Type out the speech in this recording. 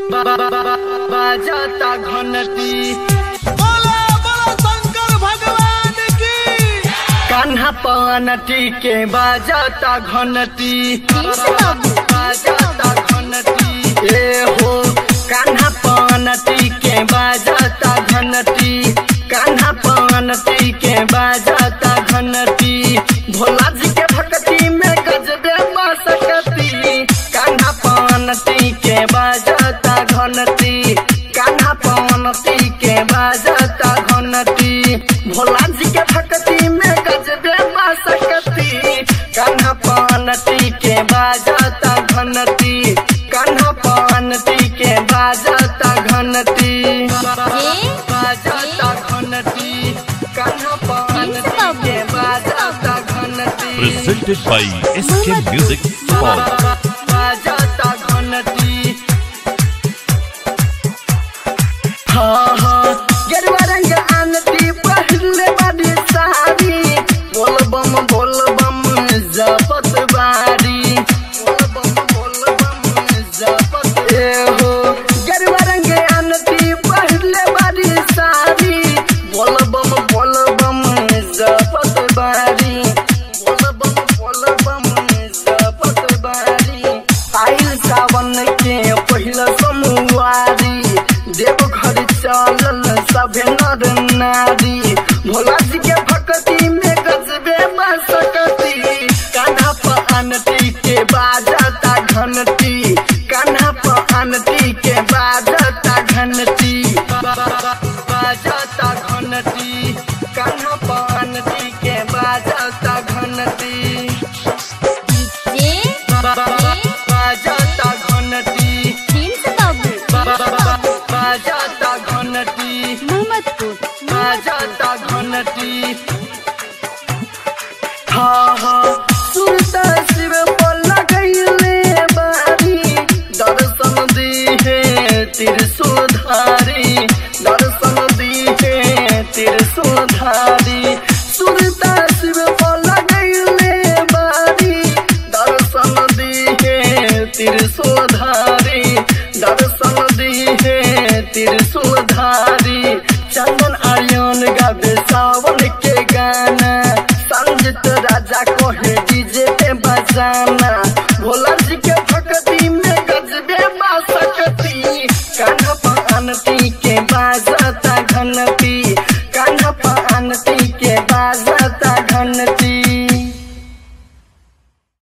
बाजाता घंटी बोला बोला शंकर भगवान की कान्हा पनटी के बाजाता घंटी बाजाता घंटी ए हो कान्हा पनटी के बाजाता घंटी कान्हा पनटी के बाजाता घंटी भोला जी के भक्ति में गजबे मसकती कान्हा पनटी के बाजाता घंटी कान्हा पनटी के बाजाता घंटी भोला जी के भक्ति में गजबे मसकती कान्हा पनटी के बाजाता घंटी कान्हा पनटी के बाजाता घंटी बाजाता घंटी कान्हा पनटी के बाजाता घंटी presented by SK Music Hall. बाजाता घंटी हाँ हाँ गेरुआ रंग आनती पहले बड़ी सारी बोल बम बोल बम जपत बारी बोल बम बोल बम जपत ए हो गेरुआ रंग आनती पहले बड़ी सारी बोल बम बोल बम जपत बारी बोल बम बोल बम जपत बारी आइल सावन के पहिला सोमवारी देव घर चलल सभे नर नारी भोला जी के भक्ति में गजबे बसकती कान्हा पर आनती के बाजता घंटी कान्हा पर आनती के बाजता घंटी बाजता घंटी कान्हा पर आनती के बाजता घंटी बाजता घंटी बाजता घंटी बाजता घंटी हाँ हाँ सुनता शिव पर लगैले बारी दर्शन दिहे त्रिशूलधारी दर्शन दिहे त्रिशूलधारी सुनता शिव पर लगैले बारी दर्शन दिहे त्रिशूलधारी दर्शन दिहे त्रिशूलधारी चंदन आर्यन गावे सावन के गाना संगीत राजा को है डीजे पे बजाना भोला जी के भक्ति